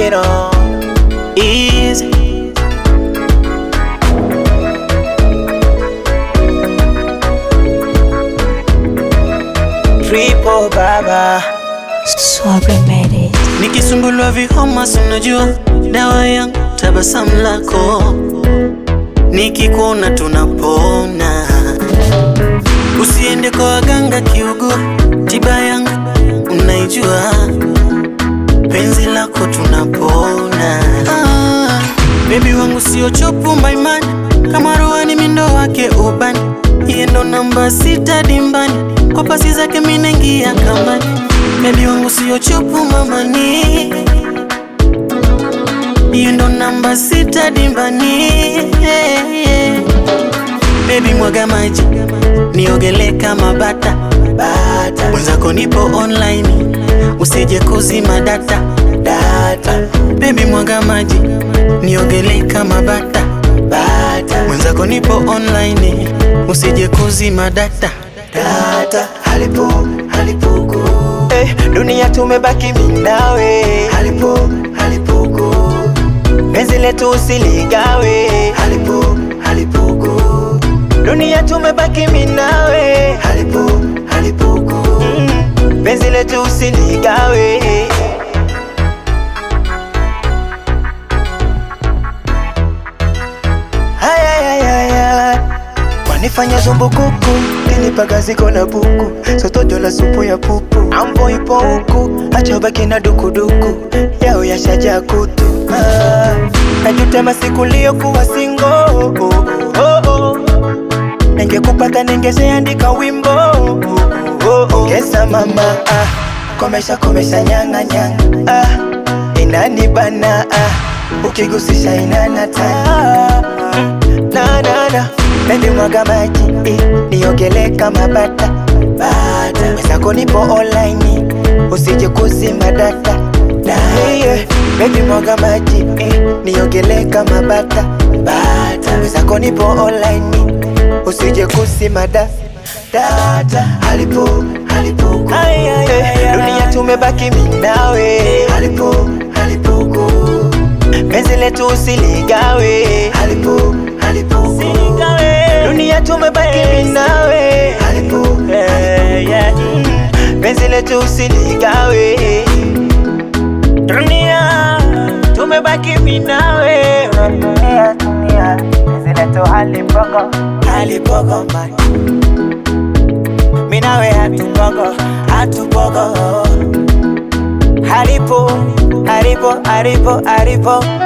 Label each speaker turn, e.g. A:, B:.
A: you know.
B: Easy.
A: Triple baba.
C: Swagger made it.
B: Nikisumbulwa vihoma, si unajua dawa yangu tabasamu lako, nikikuona tunapona. Usiende kwa waganga kiugua, tiba yangu unaijua, penzi lako tunapona. Ah, bebi wangu sio chopu maimani, kama rohani mindo wake ubani, iye ndo namba sita dimbani, kwa pasi zake minengia kambani. Bebi wangu sio chopu mamani, iye ndo namba sita dimbani. yeah, yeah. Baby mwaga maji niogele kama bata bata, mwenzako nipo online, usije kuzima data data. Baby mwaga maji niogele kama bata bata, mwenzako nipo online, usije kuzima data data.
A: Halipo, halipuku. Eh, dunia tumebaki minawe. Halipo, halipuku. Penzi letu usiligawe. Halipo, halipuku. Dunia tumebaki minawe. Halipo, halipuku. Mm, penzi letu usiligawe. Ayayayaya. Wanifanya zumbukuku kinipaga ziko na buku sotojo la supu ya pupu ambo ipo huku acha baki na dukuduku yao yashaja kutu ah, najutema siku liyokuwa singo oh, oh, oh. ningekupata ningezeandika wimbo oh, oh, oh. Ongeza mama ah, komesha komesha nyanga nyanga ah, inanibana ah, ukigusisha inanata ah, na na na Baby mwaga maji eh, niogele kama bata bata wezako nipo online usije kuzima data data yeah. Baby mwaga maji eh, niogele kama bata bata wezako nipo online usije kuzima data data halipo halipo eh, dunia tumebaki minawe halipo halipo penzi letu usiligawe halipo halipo dunia tumebaki minawe halipo eh, yeah. Mm, penzi letu usiligawe dunia tumebaki minawe dunia dunia penzi letu halipogo halipogo man minawe hatupogo hatupogo halipo halipo halipo halipo